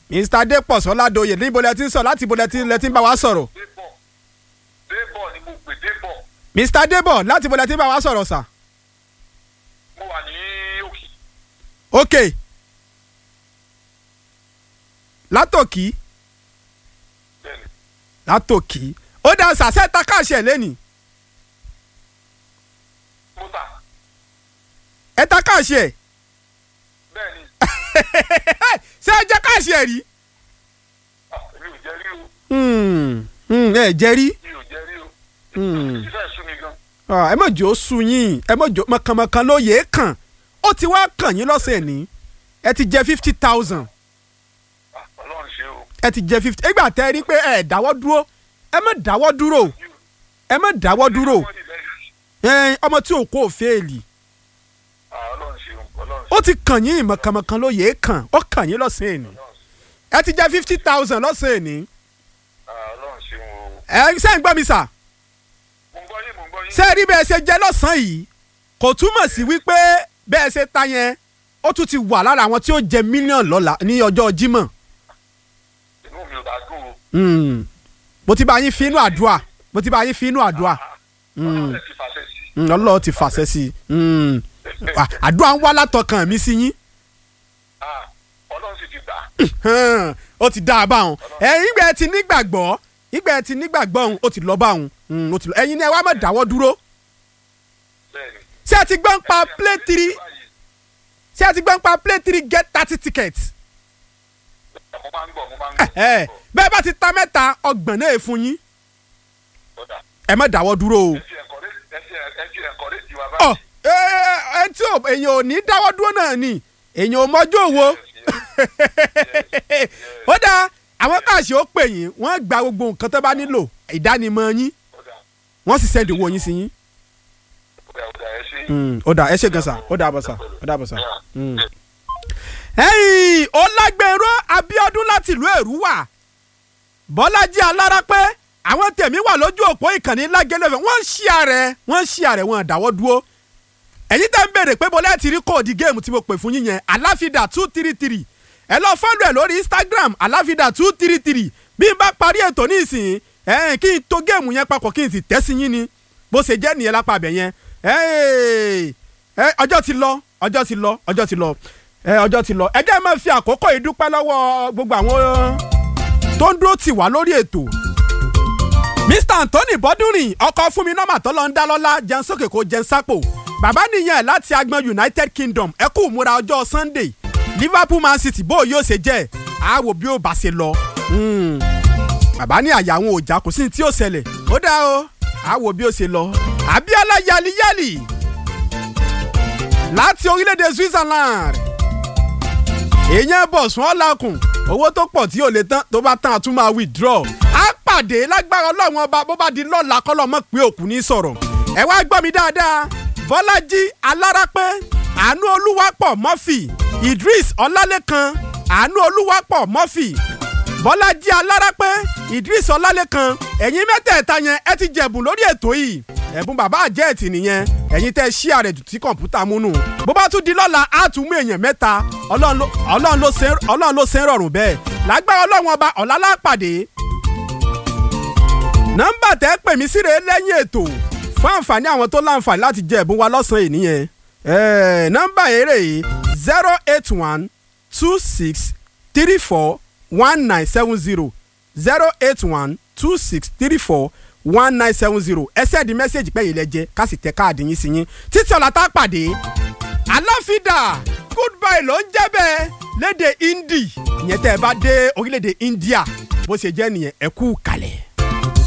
mr dépọ̀ sọ́ládòye níbo lẹ ti ń sọ láti ibo lẹ ti lẹ ti ń bá wa sọ̀rọ̀ débọ̀ débọ̀ ni mo pè débọ̀ mr débọ̀ láti ibo lẹ ti ń bá wa sọ̀rọ̀ sà. mo wà ní òkè ok látòkì bẹ́ẹ̀ni látòkì ó dá sàṣẹ takáṣẹ lẹ́nìí mo tà ẹ takáṣẹ bẹ́ẹ̀ni ṣé ẹ jẹ́ káṣẹ rí. ah, èmi ò jẹ́ rí o Hmm, hmm, ẹ jẹ́ rí mi ò jẹ́ rí o Hmm. ṣiṣẹ́ sú mi gan Ah, ẹ mọ̀ jò ó sun yín ẹ mọ̀ jò mọ̀kànmọ̀kàn ló yẹ é kàn ó ti wá kàn yín lọ́sẹ̀ ní ẹ ti jẹ fifty thousand Ah, ọlọ́run ṣe o ẹ ti jẹ fifty ẹgbà tẹ ẹ rí pé ẹ dáwọ́ dúró ẹ má dáwọ́ dúró ẹ má dáwọ́ dúró Wọ́n ti bẹ́ẹ̀. ẹ ọmọ tí ò kó òféèlì Ah, ọlọ́run ṣe o ọlọ́run ṣe ó ti kàn yín mọ̀kànmọ̀kàn ló yẹ é kàn ó kàn yín lọ́sẹ̀ ní ẹ ti jẹ fifty thousand lọ́sẹ̀ ní Ah, ọlọ́run ṣe o ẹ ṣe ń gbọ́ mi sà mo ń gbọ́ yín mo ń gbọ́ yín ṣé ẹ rí bẹ́ẹ̀ ṣe jẹ lọ́sàn-án yìí kò túmọ̀ sí wípé bẹ́ẹ̀ ṣe ta yẹn ó tún ti wà lára àwọn tí ó jẹ mílíọ̀nù lọ́la ní ọjọ́ Jímọ̀ inú mi ò bá dùn o Mm. mo ti bá yín fi inú àdúrà mo ti bá yín fi inú àdúrà ọlọ́run ẹ̀ ti fàṣẹ sí i. Mm, Ọlọ́run ti fàṣẹ sí i Mm. À- àdúrà ń wá látọkàn mi sí yín Ah, ọlọ́run sì ti gbà Hàn, ó ti dá a bá wọn ẹ̀yin ìgbà ẹ ti nígbàgbọ́ ìgbà ẹ ti nígbàgbọ́ òun ó ti lọ bá òun Mm, ó ti lọ ẹ̀yin ni ẹ wá má dáwọ́ dúró bẹ́ẹ̀ni. ṣé ẹ ti gbọ́ ń pa play three ṣé ẹ ti gbọ́ ń pa play three get thirty tickets mo máa ń gbọ́ mo máa ń gbọ́. ẹ bẹ́ẹ̀ bá ti ta mẹ́ta ọgbọ̀n náà è fún yín Ọ̀dà. ẹ má dáwọ́ dúró o. ẹ ti encourage- ẹ ti ẹ ti encourage wa ọ báyìí. ẹ ẹ tí ò èèyàn ò ní dáwọ́ dúró náà ni èèyàn ò mọjú òwò ó dáa àwọn káàṣì ó pè yín wọ́n gba gbogbo nǹkan tó bá nílò ìdánimọ̀ yín Ọ̀dà. wọ́n sì sẹ́ndì owó yín sí yín. Ọ̀dà, ọ̀dà, ẹ ṣé. ó dà ẹ ṣe gan sa ó dà bọ̀ sa ó dà bọ̀ sa. Yeah. ẹ̀yìn ọlágbèrò Abíọ́dún láti ìlú Èrúwà Bọ́lájí Alárápẹ́ àwọn tèmi wà lójú òpó ìkànnì lágẹ́lẹ́fẹ̀ wọ́n ń ṣí ààrẹ wọ́n ń ṣí ààrẹ wọn àdáwọ́ dúró ẹ̀yin tẹ́ ń béèrè pé bọ́lá ti rí kóòdì géèmù tí mo pè fún yín yẹn aláfídà two three three ẹ lọ fọ́lù ẹ̀ lórí Instagram aláfídà two three three bí n bá parí ètò ní ìsìn ẹ̀ kí n tó géèmù yẹn papọ̀ kí n sì tẹ́ sí yín ni bó ṣe jẹ́ nìyẹn lápá abẹ yẹn ẹ̀ ẹ̀ ọjọ́ ti lọ ọjọ́ ti lọ ọjọ́ ti lọ ẹ̀ ọjọ́ ti lọ ẹ jẹ́ máa fi àkókò yìí dúpẹ́ lọ́wọ́ gbogbo àwọn tó ń dúró tì wá lórí ètò mr anthony bọ́dúnrìn ọkọ̀ fún mi nọ́mà tó lọ ń dá lọ́lá jẹun sókè kó jẹun sápò bàbá nìyẹn láti agbọn united kingdom ẹ kú múra ọjọ́ sunday liverpool man city bó yóò ṣe jẹ́ àwò bí ó bá ṣe lọ. Hmm. bàbá ní àyà àwọn òjà kò sí ní tí ó ṣẹlẹ̀ ó dá o àwò bí ó ṣe lọ. abiola yaliyali láti orílẹ̀-èdè switzerland èèyàn bọ̀sùn ọ̀làkùn owó tó pọ̀ tí ò lè tán tó bá tán a tún máa withdraw á pàdé lágbára ọlọ́run ọba bó bá di lọ́la kọ́lọ́ mọ̀ pé òkú ní sọ̀rọ̀ ẹ wá gbọ́ mi dáadáa bọ́lájí alárápẹ́ àánú olúwapọ̀ murphy idris ọlálẹ́kan àánú olúwapọ̀ murphy bọ́lájí alárápẹ́ idris ọlálẹ́kan ẹ̀yin mẹ́tẹ̀ẹ̀ta yẹn ẹ ti jẹ̀bùn lórí ètò yìí ẹ̀bùn bàbá àjẹ́ẹ̀tì nìyẹn ẹ̀yin tẹ́ ṣí àrẹ̀ jù tí kọ̀ǹpútà múnú bó bá tún di lọ́la á tún mú èèyàn mẹ́ta ọlọ́run ló- ọlọ́run ló ṣe- ọlọ́run ló ṣe ń rọrùn bẹ́ẹ̀ lágbára ọlọ́run ọba ọ̀la lápàdé nọ́mbà tẹ́ pè mí síre lẹ́yìn ètò fún àǹfààní àwọn tó láǹfààní láti jẹ ẹ̀bùn wa lọ́sàn-án yìí nìyẹn ẹ̀ẹ́ nọ́mbà eré yìí zero eight one two six three four one nine seven zero zero eight one two six three four one nine seven zero ẹ sẹ́ẹ̀dì mẹ́sẹ̀gì pé ilẹ̀ jẹ ká sì tẹ káàdì yín sí yín títí ọ̀la tá a pàdé aláfídà goodbye ló ń jẹ́ bẹ́ẹ̀ léde hindi ìyẹn tẹ́ ẹ bá dé orílẹ̀-èdè India bó ṣe jẹ́ nìyẹn ẹ kú kalẹ̀.